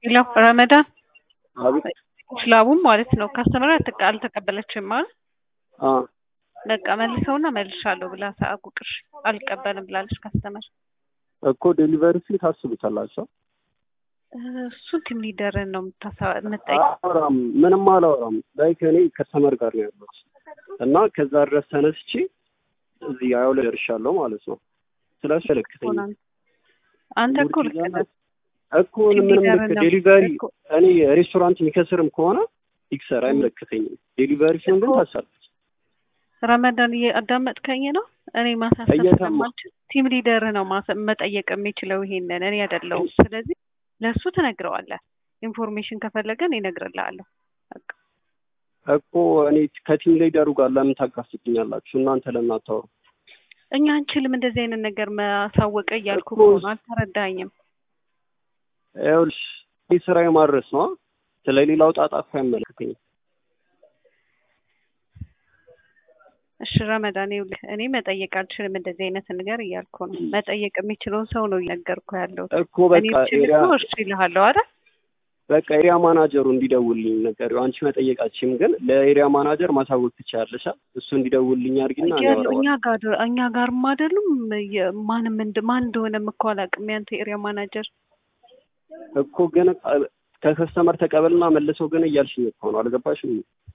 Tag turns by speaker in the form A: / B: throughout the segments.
A: ሄሎ ረመዳን
B: አቤት
A: ስላቡም ማለት ነው ካስተመር አልተቀበለችም ማለት
B: አ
A: በቃ መልሰውና መልሻለሁ ብላ ቁጥር አልቀበልም ብላለች ካስተመር
B: እኮ ዴሊቨሪ ፊ ታስቡታላችሁ
A: እሱን ቲም ሊደርን ነው የምጠይቅ
B: አላወራም ምንም አላወራም ላይክ እኔ ከስተመር ጋር ነው ያለሁት እና ከዛ ድረስ ተነስቼ እዚህ ያው ላይ ደርሻለሁ ማለት ነው ስለዚህ መልክተኝ
A: አንተ እኮ ልክ ነህ
B: እኮ ምንም ልክ ዴሊቨሪ እኔ ሬስቶራንት የሚከስርም ከሆነ ይክሰር አይመለከተኝም ዴሊቨሪ ሲሆን ግን ታሳለች
A: ረመዳን እያዳመጥከኝ ነው እኔ ማሳሰብ ስለማልችል ቲም ሊደር ነው መጠየቅ የሚችለው ይሄንን እኔ አይደለሁም ስለዚህ ለእሱ ትነግረዋለህ ኢንፎርሜሽን ከፈለገን ይነግርልሃለሁ
B: እኮ እኔ ከቲም ሊደሩ ጋር ለምን ታጋፍጥኛላችሁ እናንተ ለምን አታወሩ
A: እኛ አንችልም እንደዚህ አይነት ነገር ማሳወቀ እያልኩ ነው አልተረዳኝም
B: ይኸውልሽ ይህ ስራ የማድረስ ነው ስለ ሌላው ጣጣ እኮ አይመለከተኝም
A: እሺ ረመዳን ይኸውልህ እኔ መጠየቅ አልችልም እንደዚህ አይነት ነገር እያልኩ ነው መጠየቅ የሚችለውን ሰው ነው እየነገርኩ ያለው
B: እኮ በቃ ኤሪያ
A: እሺ ይልሃለሁ አይደል
B: በቃ ኤሪያ ማናጀሩ እንዲደውልልኝ ነገር አንቺ መጠየቃችም ግን ለኤሪያ ማናጀር ማሳወቅ ትችላለሽ እሱ እንዲደውልልኝ አድርጊና
A: እኛ ጋር እኛ ጋርም አይደሉም ማንም ማን እንደሆነም እኮ አላውቅም ያንተ ኤሪያ ማናጀር
B: እኮ ግን ከከስተመር ተቀበልና መልሰው ግን እያልሽኝ እኮ ነው አልገባሽም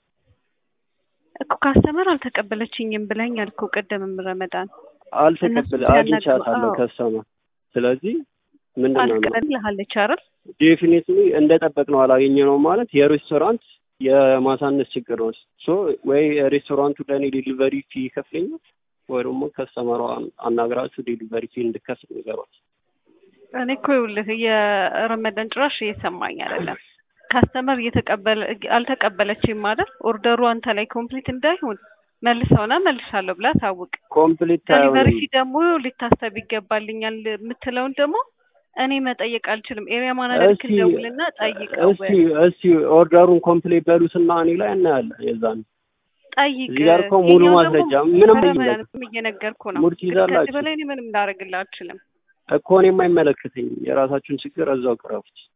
A: እኮ ካስተመር አልተቀበለችኝም ብለኛል እኮ ቅድምም ረመዳን
B: አልተቀበለ አግኝቻታለሁ ከስተመር ስለዚህ ምንድን ነው
A: አልቀበልሃለች አይደል
B: ዴፊኒትሊ እንደጠበቅ ነው አላገኘ ነው ማለት የሬስቶራንት የማሳነስ ችግር ነው ሶ ወይ ሬስቶራንቱ ለእኔ ዴሊቨሪ ፊ ይከፍለኛል ወይ ደግሞ ከስተመሯ አናግራችሁ ዴሊቨሪ ፊ እንድከፍል ንገሯት
A: እኔ እኮ ይኸውልህ የረመዳን ጭራሽ እየሰማኝ አይደለም ካስተመር እየተቀበለ አልተቀበለችም ማለት ኦርደሩ አንተ ላይ ኮምፕሊት እንዳይሆን መልሰውና መልሻለሁ ብላ ታውቅ
B: ኮምፕሊት
A: ዴሊቨሪ ፊ ደግሞ ሊታሰብ ይገባልኛል የምትለውን ደግሞ እኔ መጠየቅ አልችልም ኤሪያ ማናጀር ክደውልና ጠይቀው
B: እስቲ እስቲ ኦርደሩን ኮምፕሊት በሉትና እኔ ላይ እናያለን የዛን
A: ጠይቅ
B: እዚህ ጋር እኮ ሙሉ ማስረጃ ምንም
A: እየነገርኩ ነው
B: ሙድ ትይዛላችሁ
A: ከዚህ በላይ እኔ ምንም ላደርግልህ አልችልም
B: እኮ እኔም አይመለከተኝም የራሳችሁን ችግር እዛው ቅረፉት